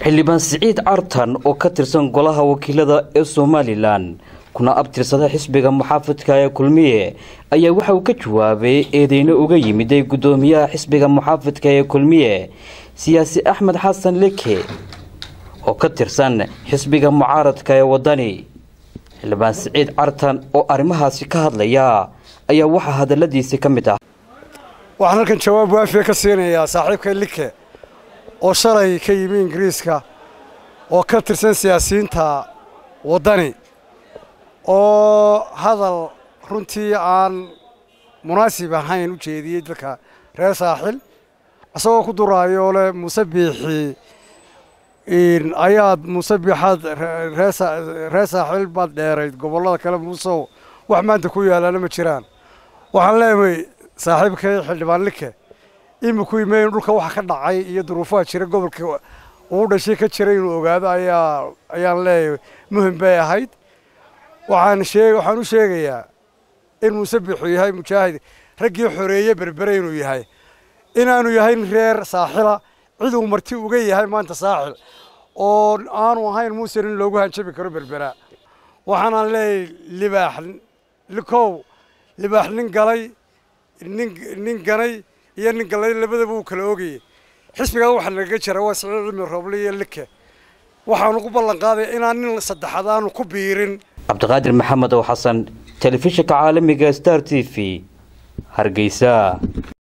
xildhibaan siciid cartan oo ka tirsan golaha wakiilada ee somalilan kuna abtirsada xisbiga muxaafidka ee kulmiye ayaa waxa uu ka jawaabay eedeyno uga yimiday guddoomiyaha xisbiga muxaafidka ee kulmiye siyaasi axmed xasan leke oo ka tirsan xisbiga mucaaradka ee wadani xildhibaan siciid cartan oo arrimahaasi ka hadlaya ayaa waxaa hadaladiisi ka mid ah waxaan halkan jawaab waafiya ka siinayaa saaxiibka like oo shalay ka yimi ingiriiska oo ka tirsan siyaasiyiinta waddani oo hadal runtii aan munaasib ahayn u jeediyey dadka reer saaxil isagoo ku duraayo leh muuse biixi ayaad muuse biixaad reer saaxil baad dheerayd gobollada kale muusow wax maanta ku yaalaana ma jiraan waxaan leeyahay saaxiibkay xildhibaan like iminku imeyn dhulka waxa ka dhacay iyo duruufaha jira gobolka uu dhashay ka jira inuu ogaado ayaa ayaan leeyahay muhim bay ahayd waxaan shee waxaan u sheegayaa in muuse biixu yahay mujaahid raggii xoreeye berbere inuu yahay inaanu yahayn reer saaxila ciduu marti uga yahay maanta saaxil oo aanu ahayn muusen in loogu hanjabi karo berbera waxaanaan leeyahay libaax likow libaax nin galay nin nin ganay iyo nin galay labadaba uu kala ogayay xisbigaa waxaa nagaga jira waa siciid cilmi rooble iyo like waxaanu ku ballan qaadaya inaan nin saddexaad aanu ku biirin cabdiqaadir maxamed oo xasan telefishinka caalamiga star t v hargeysa